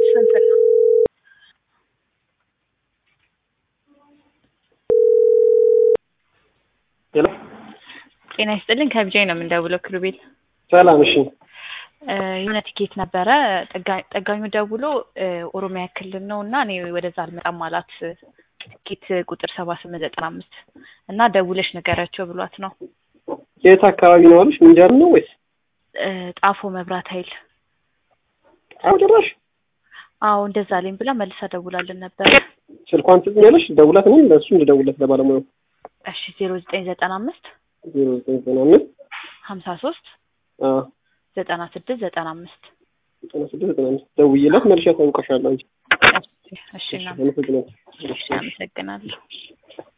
እንትን ነው ሄሎ ጤና ይስጥልኝ ከቢጃይ ነው የምንደውለው ክሩቤል ሰላም። እሺ የሆነ ቲኬት ነበረ ጠጋ- ጠጋኙ ደውሎ ኦሮሚያ ክልል ነው እና እኔ ወደዛ አልመጣም አላት ቲኬት ቁጥር ሰባ ስምንት ዘጠና አምስት እና ደውለሽ ንገሪያቸው ብሏት ነው የት አካባቢ ነው አሉሽ? ምንጃር ነው ወይስ እ ጣፎ መብራት ኃይል አሁን ጭራሽ አዎ እንደዛ አለኝ ብላ መልሳ ደውላልን ነበረ ስልኳን ትጽኛለሽ? ደውላት እኔም ለእሱ እንድደውለት ለባለሙያው እሺ ዜሮ ዘጠኝ ዘጠና አምስት ዜሮ ዘጠኝ ዘጠና አምስት ሀምሳ ሶስት አዎ ዘጠና ስድስት ዘጠና አምስት ዘጠና ስድስት ዘጠና አምስት ደውዬለት መልሼ አሳውቅሻለሁ። አንቺ እሺ እሺ አመሰግናለሁ። አመሰግናለሁ